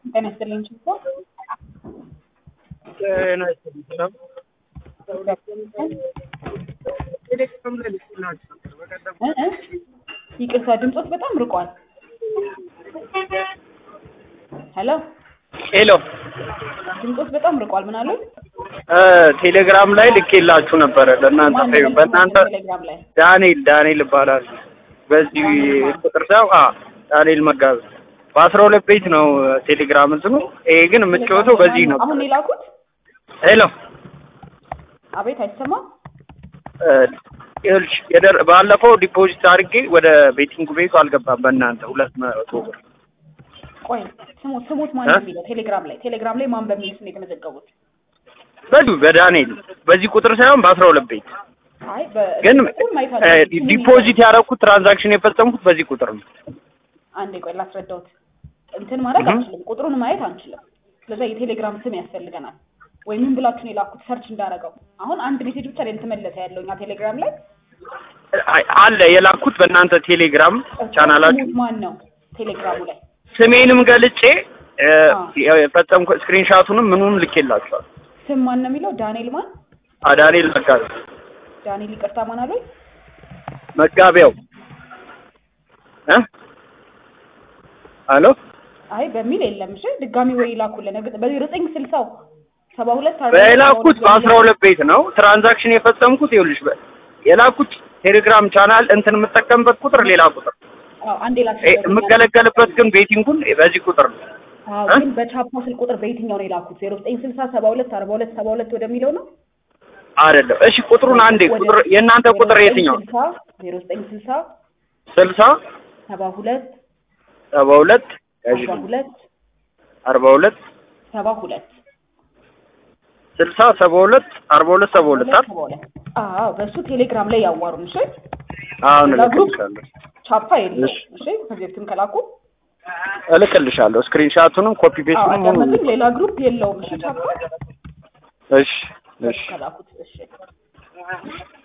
ጤና ይስጥልኝ ችቦ ጤና ይስጥልኝ ሰላም ቴሌግራም ላይ ልኬላችሁ ነበር በቀደም እ እ ይቅርታ ድምፆት በጣም ርቋል። ሄሎ ሄሎ ድምፆት በጣም ርቋል። ምን አሉ? እ ቴሌግራም ላይ ልኬላችሁ ነበረ ለእናንተ ማን ነው በእናንተ ቴሌግራም ላይ ዳንኤል ዳንኤል ይባላል በዚህ ቁጥር ሳይሆን አ ዳንኤል መጋቢ በአስራ ሁለት ቤት ነው ቴሌግራም እንትኑ ይሄ ግን የምትጫወተው በዚህ ነው አሁን የላኩት ሄሎ አቤት አይሰማም። እ ይኸውልሽ የደር ባለፈው ዲፖዚት አድርጌ ወደ ቤቲንግ ቤቱ አልገባም በእናንተ ሁለት መቶ ብር ቆይ ስሙት ስሙት ማን እ? ነው የሚለው ቴሌግራም ላይ ቴሌግራም ላይ ማን በሚል ስም የተመዘገቡት? በዚሁ በዳንኤል በዚህ ቁጥር ሳይሆን በአስራ ሁለት ቤት አይ በ- ግን በኩል ማየት እ አለብኝ። ዲፖዚት ያደረኩት ትራንዛክሽን የፈጸምኩት በዚህ ቁጥር ነው አንዴ ቆይ ላስረዳውት። እንትን ማድረግ እህ። አንችልም፣ ቁጥሩን ማየት አንችልም። ስለዛ የቴሌግራም ስም ያስፈልገናል። ወይ ምን ብላችሁ ነው የላኩት? ሰርች እንዳረገው አሁን አንድ ሜሴጅ ብቻ ላይ የተመለሰ ያለው እኛ ቴሌግራም ላይ አይ- አለ የላኩት በእናንተ ቴሌግራም ቻናላችሁ ስሙት ማን ነው ቴሌግራሙ ላይ ስሜንም ገልጬ እ አዎ። የፈጸምኩ ስክሪንሻቱንም ምኑንም ልኬላችኋል። ስም ማን ነው የሚለው? ዳንኤል ማን? አዳኔል መጋቢ ዳንኤል ይቅርታ ማን አሉኝ? መጋቢያው እ አሎ አይ በሚል የለም። እሺ ድጋሚ ወይ ይላኩልን። እርግጥ በዚህ ዘጠኝ ስልሳው ሰባ ሁለት አርባ በላኩት በአስራ ሁለት ቤት ነው ትራንዛክሽን የፈጸምኩት። ይኸውልሽ በ- የላኩት ቴሌግራም ቻናል እንትን የምጠቀምበት ቁጥር ሌላ ቁጥር አዎ አንዴ እ ላስረዳው። የምገለገልበት ግን ቤቲንጉን በዚህ ቁጥር ነው። አዎ እ? ግን በቻፓ ስልክ ቁጥር በየትኛው ነው የላኩት? ዜሮ ዘጠኝ ስልሳ ሰባ ሁለት አርባ ሁለት ሰባ ሁለት ወደሚለው ነው አይደለም። እሺ ቁጥሩን አንዴ ቁጥር የእናንተ ቁጥር የትኛው? ዜሮ ዘጠኝ ስልሳ ስልሳ ሰባ ሁለት ሰባ ሁለት አርባ ሁለት አርባ ሁለት ሰባ ሁለት ስልሳ ሰባ ሁለት አርባ ሁለት ሰባ ሁለት አይደል? ሰባ ሁለት አዎ በእሱ ቴሌግራም ላይ ያዋሩን። እሺ አሁን ለግሩፕ እልክልሻለሁ ቻፓ የለው። እሺ። እሺ ከዚህ በፊትም ከላኩ እልክልሻለሁ ስክሪንሻቱንም ኮፒ አዎ ፔስቱንም ሁሉ አዳመጥን። ሌላ ግሩፕ የለውም። እሺ ቻፓ እሺ እሺ ከላኩት እሺ